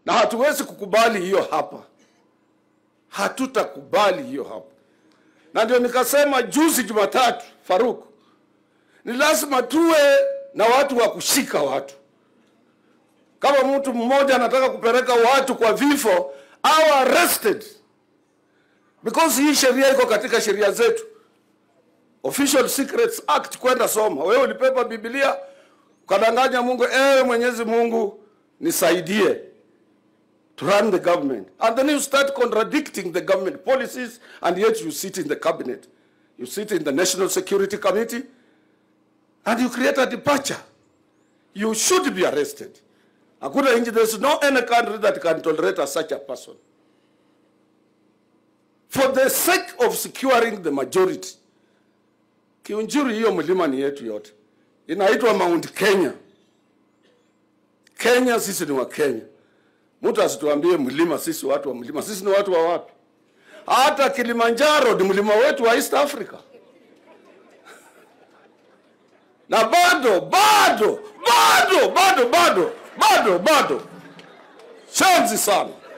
na hatuwezi kukubali hiyo hapa, hatutakubali hiyo hapa. Na ndio nikasema juzi Jumatatu, Faruk, ni lazima tuwe na watu wa kushika watu. Kama mtu mmoja anataka kupeleka watu kwa vifo au arrested, because hii sheria iko katika sheria zetu, Official Secrets Act. Kwenda soma wewe, ulipepa Biblia ukadanganya Mungu, ewe Mwenyezi Mungu nisaidie to run the government and then you start contradicting the government policies and yet you sit in the cabinet you sit in the national security committee and you create a departure you should be arrested hakuna nchi there's no any country that can tolerate a such a person for the sake of securing the majority kiunjuri hiyo mlima ni yetu yote inaitwa mount kenya kenya sisi ni wa kenya Mtu asituambie mlima, sisi watu wa mlima. Sisi ni watu wa wapi? Hata Kilimanjaro ni mlima wetu wa East Africa, na bado bado bado bado bado bado bado, shanzi sana.